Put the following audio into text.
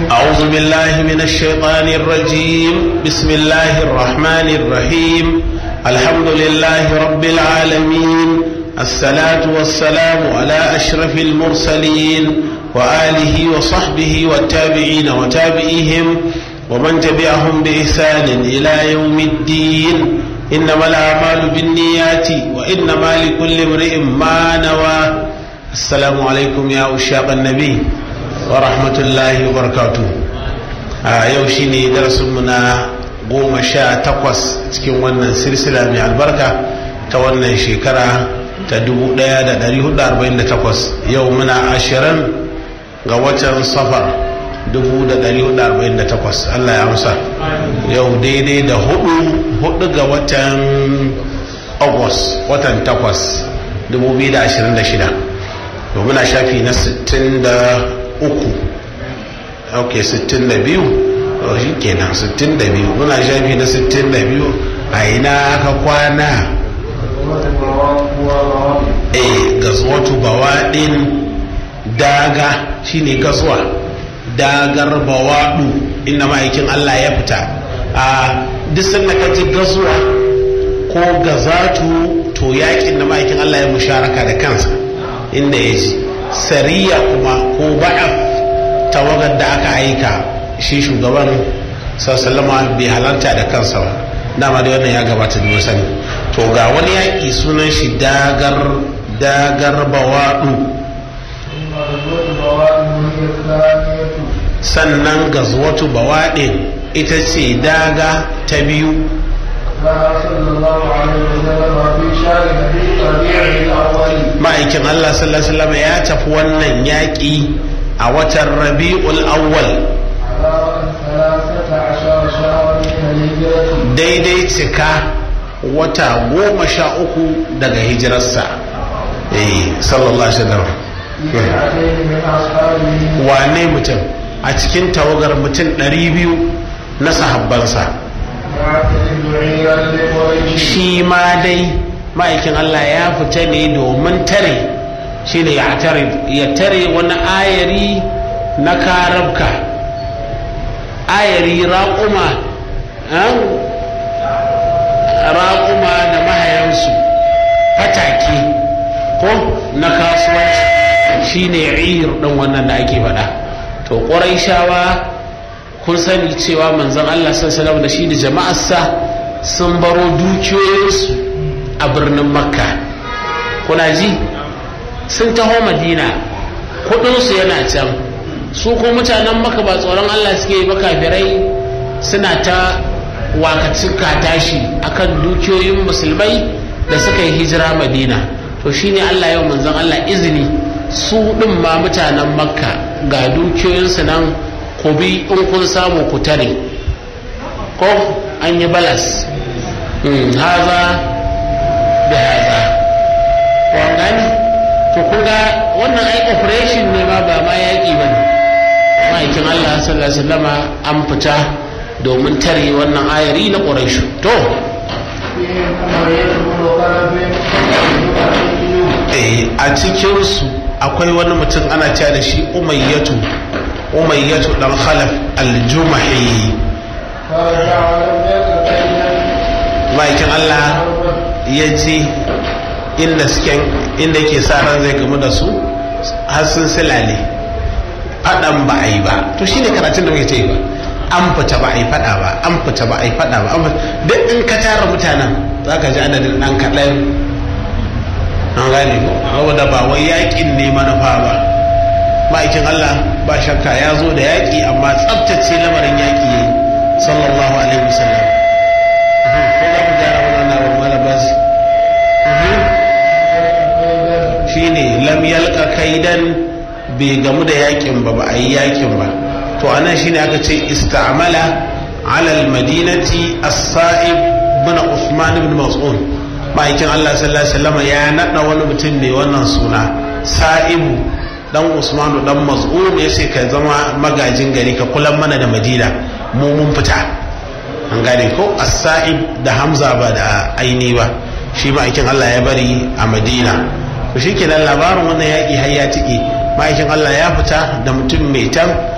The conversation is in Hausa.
أعوذ بالله من الشيطان الرجيم بسم الله الرحمن الرحيم الحمد لله رب العالمين الصلاة والسلام على أشرف المرسلين وآله وصحبه والتابعين وتابعيهم ومن تبعهم بإحسان إلى يوم الدين إنما الأعمال بالنيات وإنما لكل امرئ ما نوى السلام عليكم يا أشاق النبي ورحمة الله وبركاته yau shi ne darasinmu na goma sha takwas cikin wannan silsila mai albarka ta wannan shekara ta 1448 yau muna ashirin ga watan safar 1448 Allah ya amsa yau daidai da hudu hudu ga watan august watan takwas 2026 muna shafi na 63 ok 62 shi kenan 62 muna shafi na 62 a ina aka kwana eh gazuwatu bawaɗin daga shine gazuwa dagar bawaɗu inda ma'aikin Allah ya fita a duk sanda ka ji gazuwa ko gazatu to yakin da ma'aikin Allah ya musharaka da kansa inda ya ji sariya kuma ko ba'af tawagar da aka aika shi shugaban sallama bai halarta da kansa ba dama da wannan ya gabata da sani to ga wani yaƙi sunan shi dagar dagar bawaɗu sannan gazwatu bawaɗin ita ce daga ta biyu ma'aikin Allah sallallahu alaihi ya tafi wannan yaƙi a watan rabi'ul awwal daidai cika wata goma sha uku daga hijirarsa eh sallallahu alaihi wasallam wane mutum a cikin tawagar mutum ɗari biyu na sahabbansa shi ma dai ma'aikin Allah ya fita ne domin tare shi ne ya tare wani ayari na karabka ayari raƙuma raƙuma da mahayansu fatake ko na kasuwanci shi ne ir ɗin wannan da ake faɗa to ƙwarai shawa kun sani cewa manzon Allah sallallahu da shi da jama'arsa sun baro dukiyoyinsu a birnin makka kuna ji sun taho madina kudinsu yana can su ko mutanen maka ba tsoron Allah suke ba kafirai suna ta wakacin tashi akan dukiyoyin musulmai da suka yi hijira madina to shine Allah yau manzon Allah izini su ɗin ma mutanen makka ga dukiyoyinsu nan ku bi in kun samu ku tare ko an yi balas haza da haza gani to kun ga wannan ai operation ne ma ba ma yaƙi ba ne ma'aikin allah sallallahu alaihi wasallama an fita domin tare wannan ayari na ƙuraishu to a cikinsu akwai wani mutum ana cewa da shi umayyatu umayyatu dan khalaf aljumahi ma'aikin allah ya ji inda suke inda ke sa ran zai gamu da su har sun silale faɗan ba a yi ba to shine karatun da muke ta yi ba an fita ba a yi faɗa ba an fita ba a yi faɗa ba duk in ka tara mutanen za ka ji adadin ɗan kaɗan an gane ko saboda ba wai yaƙin ne manufa ba ma'aikin Allah ba shakka ya zo da yaƙi amma tsabtace lamarin yaƙi yayi sallallahu alaihi wasallam ko za mu gyara wannan na malabas shine lam yalqa kaidan bai gamu da yaƙin ba ba a yi yaƙin ba to anan shine aka ce istamala ala almadinati as-sa'ib bin Uthman ibn Mas'ud ma'aikin Allah sallallahu alaihi wasallam ya nada wani mutum ne wannan suna sa'ibu dan Usmanu dan Mas'ud ya ce ka zama magajin gari ka kula mana da Madina mu mun fita an gane ko as-sa'ib da Hamza ba da aini ba shi ma'aikin Allah ya bari a Madina to shikenan labarin wannan yaki har ya tike ma'aikin Allah ya fita da mutum mai tan